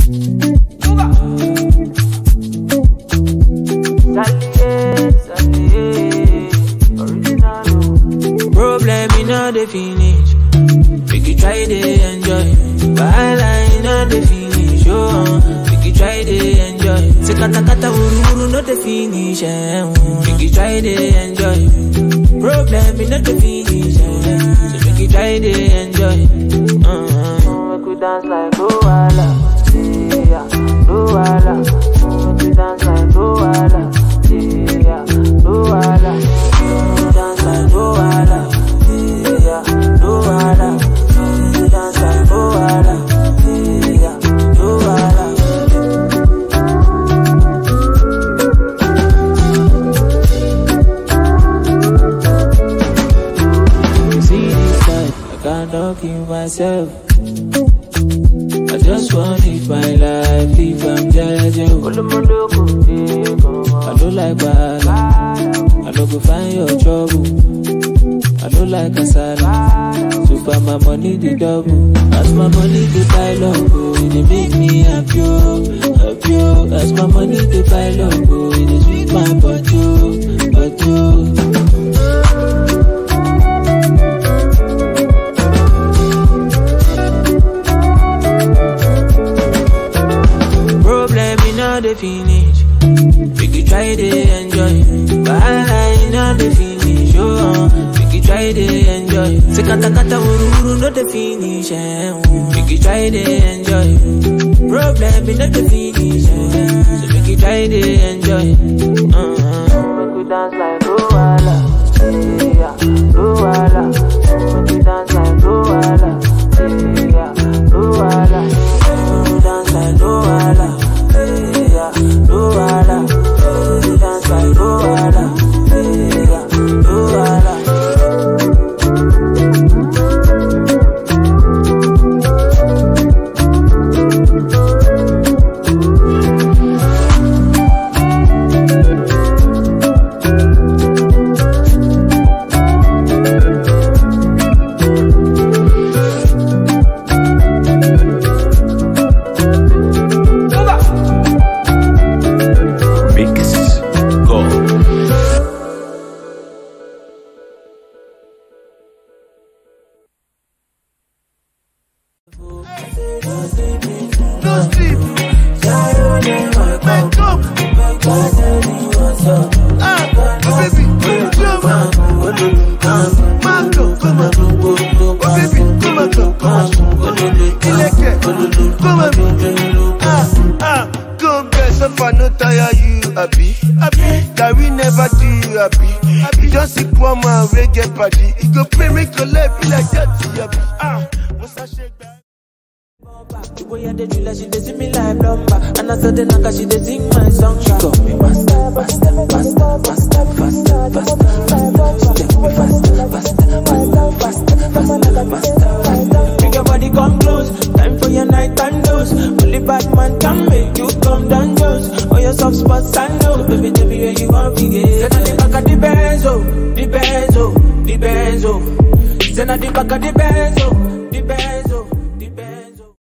Problem in all the finish. Make you try to enjoy. Wahala in all the finish. Oh, make you try to enjoy. Say kata kata uru uru no the finish. Eh. oh. Make you try to enjoy. Problem in all the finish. Eh. So make you try to enjoy. Uh-huh. Make we dance like Luala. Yeah, Luala. Make we dance like Luala. Yeah, Luala. Make we dance like Luala. Yeah, Luala. Make we dance like Luala. Yeah, Luala. See this life, I can't talk in myself. I just want to live my life, if I'm judging. I don't like bad, I don't go find your trouble. I don't like kasala, so far my money the double. As my money the pile up, oh, it dey make me happy, oh, happy. oh. As my money the pile up, oh, it dey sweet my body, oh, body. oh. Problem in all the finish. Make you try to enjoy. Wahala in all the finish. Oh, make you try to enjoy. Say kata kata uru uru no the finish. Eh. oh. Make you try to enjoy. Problem in all the finish. Eh. So make you try to enjoy. Uh-huh. Make you dance like Luala. Yeah, Luala. Make you dance like Luala. Yeah, Luala. Make you dance like Luala. Yeah, Luala. Make you dance like Luala. Yeah, Luala. Mix Go. No sleep. Wake up. Ah, oh baby, come on. Mango, come on. Oh baby, come on, come on. Ileke, come on. Ah, ah, come get so far, no tire you, happy. Happy, that we never do you happy. Happy, just see one man, we get party. It go pay, make your life be like that, happy. Ah, once I shake that. The way I dey drill her, she dey see me like plumber. And I saw the knocker, she dey sing my song. She call me master, master, master, master, faster, faster, faster. She take me faster, faster, faster, faster, faster, faster, faster. Make your body come close, time for your nighttime dose. Only bad man can make you come down close. All your soft spots I know, baby, tell me where you want to get. Say na the back of the Benz, oh, the Benz, oh, the Benz, oh. Say na the back of the Benz, oh,